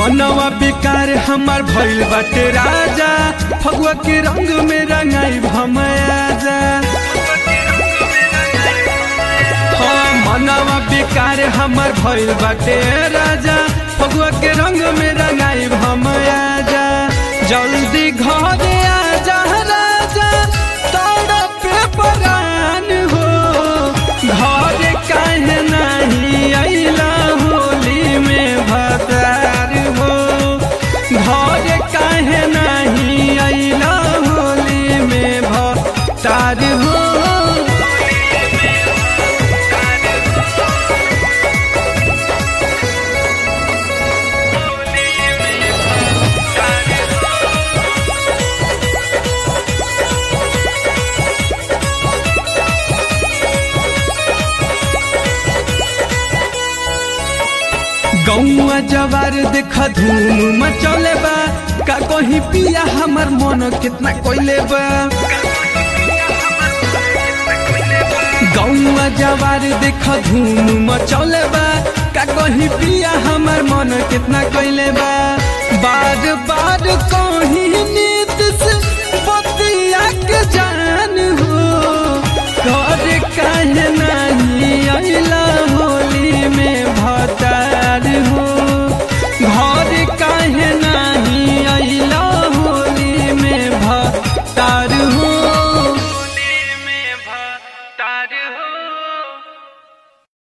मनवा बेकार हमार भइल बाटे राजा फगुआ के रंग में रंगाई भमयाजा हाँ मनवा बेकार हमार भइल बाटे राजा फगुआ के रंग में रंगाई भमयाजा जल्दी घरे आजा राजा तोड़ा पे परान हो घरे काहे नहीं अइला होली में भतार हो घरे काहे नहीं अइला होली में भतार हो गौआ जवार देख धूम मचौले बा का कहीं पिया हमर मन कितना कोइले बा गौआ जवार देख धूम मचौले बा का कहीं पिया हमर मन कितना कोइले बा बार बार कहीं नीत से बतिया के जान हो घर काहे नहीं अइला होली में भतार हो घर काहे नहीं अइला होली में भतार हो होली में भतार हो